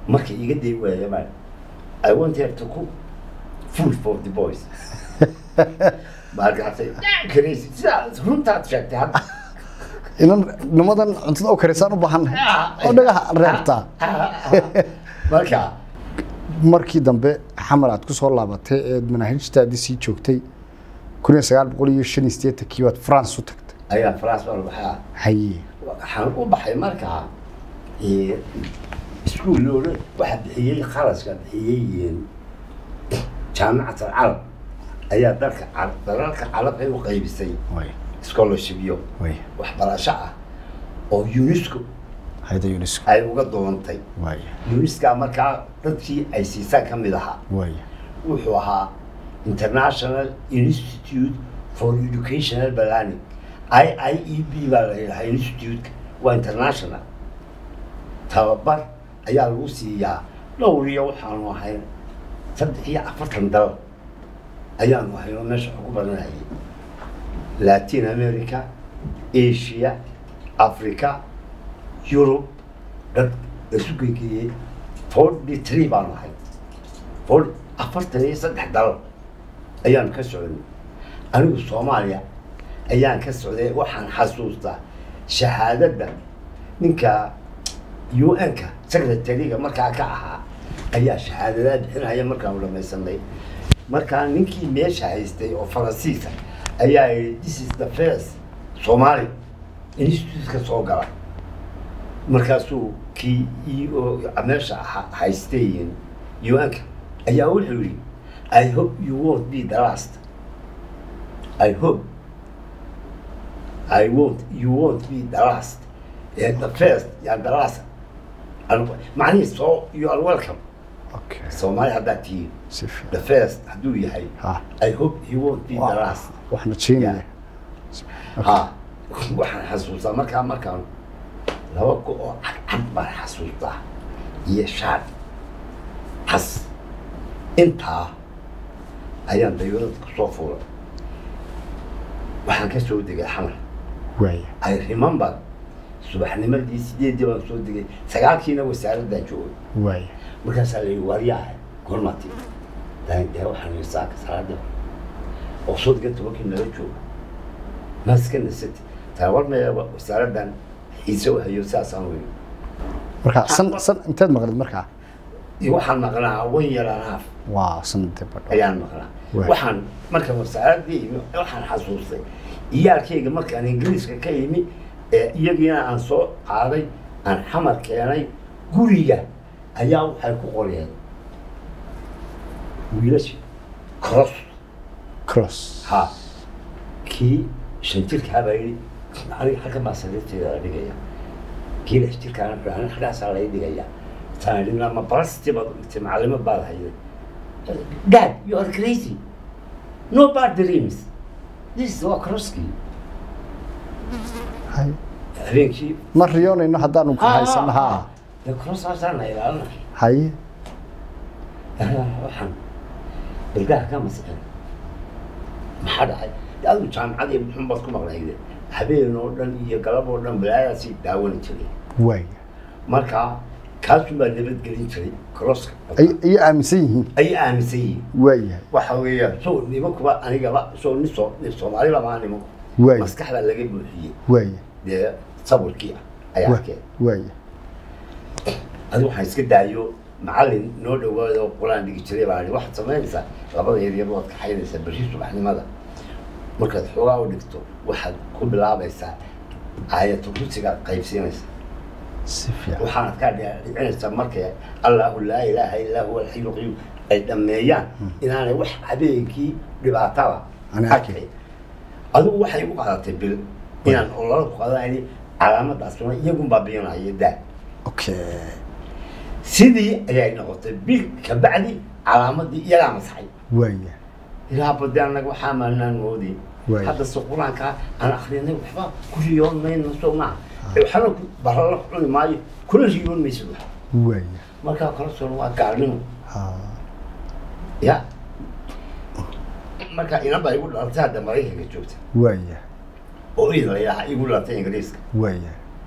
markay iga day waaya baan i want her to cook food for the boys markaasay karaysi sidaa runtaad sheegtay hadda inan nimadan cuntada oo karisaan u baahannahay oo dhagaha reebtaa marka markii dambe xamar aad ku soo laabatay eed manaahijtaadii sii joogtay kun iyo sagaal boqol iyo shan iyo siddeetankii baad france u tagtay ayaa france baan baxaa haye waxaan u baxay markaa eh, iskuul loola waxaa bixiyey kharaska bixiyey jaamacat alcarab ayaa dalka car- dalalka carabay u qaybisay way scholarshipyo way waxbarasho ah oo unesco hayda unesco ay uga doontay way unesco markaa dadkii ay siisaan ka mid ahaa way wuxuu ahaa international institute for educational planning i i e b baa la yidhahaa institute waa international tababar ayaa lagu siiyaa dhowr iyo waxaanu ahayn saddex iyo afartan dal ayaanu ahayn oo meesha ugu badanayay latin america asia africa europe dad isu gegeeyey forty three baanu ahay for afartan iyo saddex dal ayaan ka socday anigu soomaaliya ayaan ka socday waxaan xasuustaa shahaadadda ninka u n-ka secretary-ga markaa ka ahaa ayaa shahaadadaa bixinaya markaanu dhamaysanay markaa ninkii meesha haystay oo faransiisa ayaa yidhi this is the first somali institute-ka soo gala markaasuu kii i o meesha ha- haystay u n-ka ayaa wuxuu yidhi i hope you won't be the last i hope i won't you won't be the last Eh, the first and the last Anu- macnihii so you are welcome okay soomaali haddaad tihiin si fiican the first hadduu yahay ha i hope he won't be the last waxna jeenaya ha waxaan xasuustaa markaa markaan laba go oo cadcad baan xasuustaa iyo shaad cas intaa ayaan daywadada kusoo fuulay waxaan ka soo degay xamar waaya I remember subaxnimadii sideedii baan soo degay sagaalkiina wasaaraddaan joogay waaya markaasaa la yidhi waryaha gormati dee waxaan yidhi saaka salaada oo sodga tobankii nala jooga maaska nasati taawar meeba wasaaraddan xiise u hayo sidaasaan weyn marka san san inteed maqlid markaa iyo waxaan maqnaa wan yaraanaaf waa sanadee badho ayaan maqnaa Waay. waxaan marka wasaaraddii imi waxaan xasuustay iyaalkayga markaan ingiriiska ka imi ee iyagiina aan soo qaaday aan xamar keenay guriga ayaa waxay ku qoreen wiilasha cross cross ha kii shan jirkaa baa yidhi aniga xagga baa sariirteeda la dhigaya kii lix jirkaana wuxuu aniga xaggaasaa laga dhigaya taan yidhi ma barasti baad u dhigtay macallimo baad hayday dad you are crazy no bad dreams this is waa crosskii hay habeenkii ma riyoonayno haddaanu ku haysano ha de crossaasaan ilaalina haye waxaan bilgaha ka masixin maxaa dhacay de adigu jaamacad iyo muxun baad ku maqnayde habeen oo dhan iyo galab oo dhan balaayadaasii daawani jiray waaya marka kaasun baa nabadgelin jiray crosska ay ay aaminsan yihiin ay aaminsan yihiin waaya waxa weeyaan so nimankuba anigaba so nin soo nin soomaaliba maa nimanku waaya maskaxda laga buuxiyey waaya dee sawirkii ah ayaa wa- arkeen waaya adigu waxaan iska daayo macallin noo dhawaada oo qur-aan dhigi jiray baa ihi waxaad samaynaysaa labada yaryar waad kaxaynaysaa berri subaxnimada markaad xoogaa u dhigto waxaad ku bilaabaysaa aayatu kursigaad qaybsiinaysaa si fiican waxaanad kaa dhicinaysaa markay allahu laa ilaaha illaa huwa alxayu lqayuum ay dhammeeyaan inaanay wax habeenkii dhibaataba Aanay arkin. arkayn adigu waxay u qaadatay bil inaan olala ku qaadani calaamadaasuna iyagun baa biinaya daa okay sidii ayay noqotay bil kabacdi calaamadii iyagaa masaxay waaya ilaa bade annaga waxaa maanaan moodin Waay. hadda se qur-aanka aan akrinay waxba ku riyoon mayno soo maaha waxna ku barala cuni maayo kuna riyoon maysid wax waaya markaa kala soon waa gaalnimo ha ya marka inan baa igu dhalatay hadda maraykanka joogta waaya oo idan la yidhaha igu dhalatay ingiriiska waaya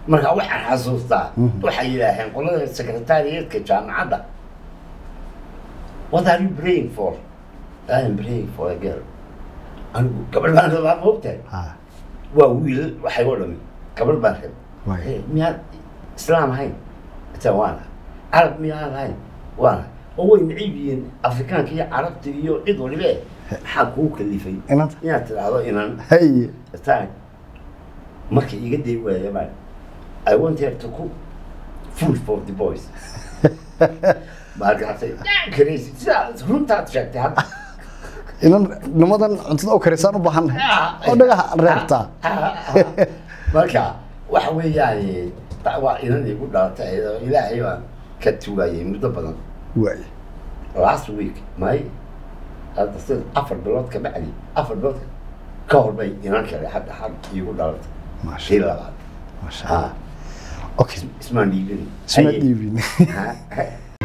marka waxaan xasuustaa waxay yidhaaheen qolada secretariatka jaamacadda what are you praying for I am praying for a girl anigu gabadh baan rabaa ma ogtahay ha waa wiil waxay u dhami gabadh baan rab Waay. Eh, miyaad islaam ahayn ita waana carab miyaan ahayn waana oo way necib yihiin afrikaanka iyo carabta iyo cid walibe maxaa kuu kalifay inanta inaad tidhaahdo inan haye attack marka iga day waaya baan I want her to cook food for the boys markaasay karaysid sidaa runtaad sheegtay hadda inan nimadan cuntada u karisaan u baahannahay oo dhagaha reebtaa marka waxa weeyaan ta- waa inan igu dhalatay oo ilaahay baan ka tugaayay muddo badan waay last week may hadda sida afar bilood ka bacdi afar bilood ka hor bay inan kale hadda had igu dhalatay maasha shii labaad maasha ha allah okay ismaan dhiibin isma Haye. dhiibin Ha, ha.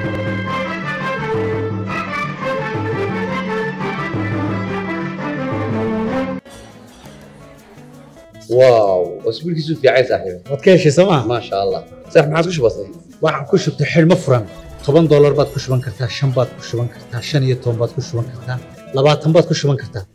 واو اسبوعك في عايز صاحبي waad ka heshay sooma ما شاء الله صح ما عادش بسيط waxaan ku shubtay xidhmo furan toban doolar baad ku shuban kartaa shan baad ku shuban kartaa shan iyo toban baad ku shuban kartaa labaatan baad ku shuban kartaa